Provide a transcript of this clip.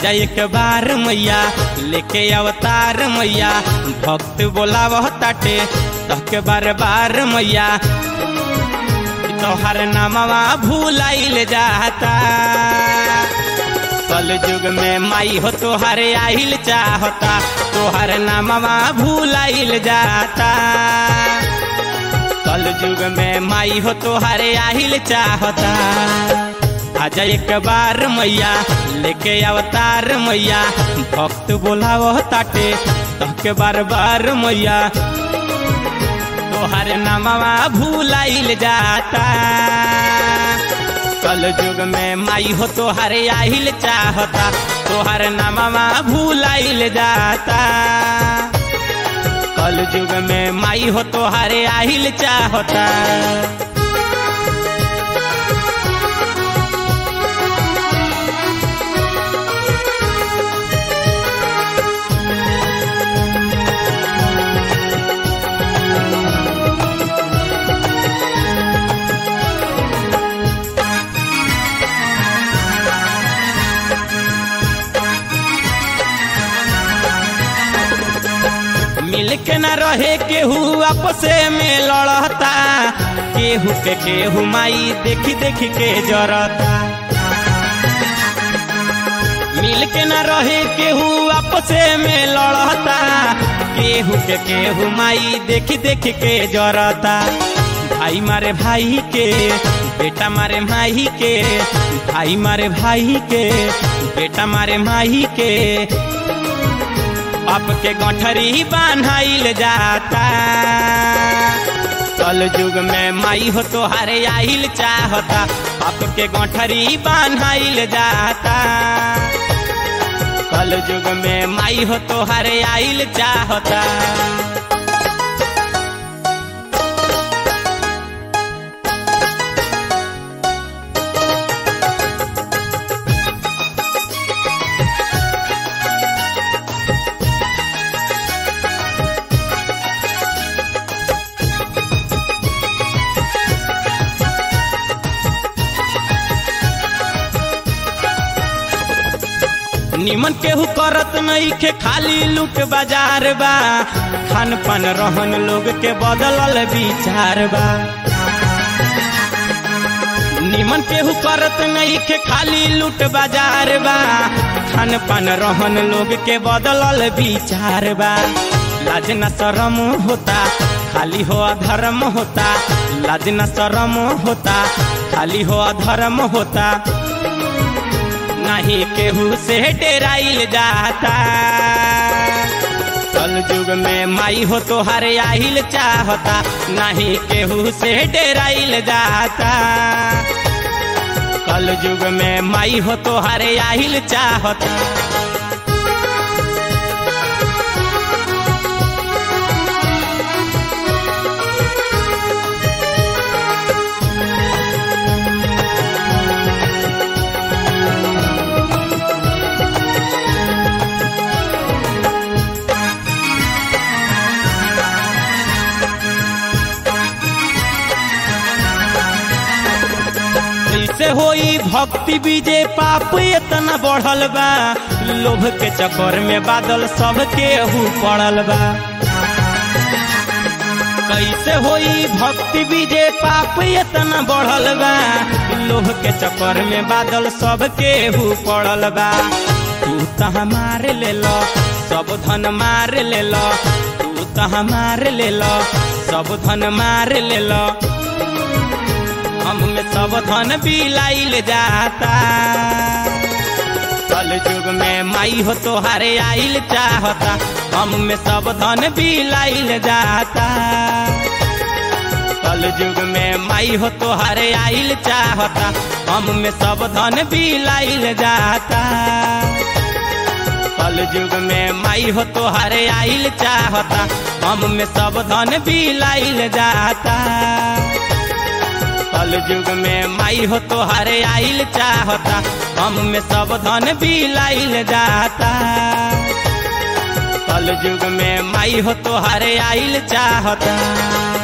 आजा एक बार मैया लेके अवतार मैया भक्त बोलावह ताटे तहके बार बार मैया तोहर नामवा भूलाइल जाता कल युग में माई हो तोहर आइल चाहता तोहर नामवा भूलाइल जाता कल युग में माई हो तोहर आइल चाहता आजा एक बार मैया लेके अवतार मैया भक्त बोलावो ताटे तहके बार बार मैया तोहर नामवा भूलाइल जाता कल युग में माई हो तोहर आहिल चाहता तोहर नामवा भूलाइल जाता कल युग में माई हो तोहर आहिल चाहता मिल के न रहे केहू आपसे में लड़ता केहू के केहू माई देखी देखी के जरता मिल के न रहे केहू आपसे में लड़ता केहू के केहू माई देखी देखी के जरता भाई मारे भाई के बेटा मारे माही के भाई मारे भाई के बेटा मारे माही के बाप के गठरी बान्हाइल जाता कल युग में माई हो तोहारे आइल चाहता बाप के गठरी बान्हाइल जाता कल युग में माई हो तोहारे आइल चाहता निमन केहू करत नहीं के खाली लूट बाजार बा खान पान रहन लोग के बदलल विचार बा निमन केहू करत नहीं के खाली लूट बाजार बा खान पान रहन लोग के बदलल विचार बा लाज न शरम होता खाली हो अधर्म होता लाज न शरम होता खाली हो अधर्म होता नहीं केहू से डेराइल जाता कल युग में माई हो तोहर आहिल चाहता नहीं केहू से डेराइल जाता कल युग में माई हो तोहर आहिल चाहता कैसे होई भक्ति बीजे पाप इतना बढ़ल बा लोभ के चक्कर में बादल सब केहू पड़ल बा कैसे होई भक्ति बीजे पाप इतना बढ़ल बा लोभ के चक्कर में बादल सब केहू पड़ल बा तू तहा मार ले लो सब धन मार ले लो तू तहा मार ले लो सब धन मार ले लो हम में सब धन बिलाइल जाता कल युग में माई हो तोहारे आइल चाहता हम में सब धन बिलाइल जाता कल युग में माई हो तोहारे आइल चाहता हम में सब धन बिलाइल जाता कल युग में माई हो तोहारे आइल चाहता हम में सब धन बिलाइल जाता कल युग में माई हो तोहारे आइल चाहता हम में सब धन बिलाइल जाता कल युग में माई हो तोहारे आइल चाहता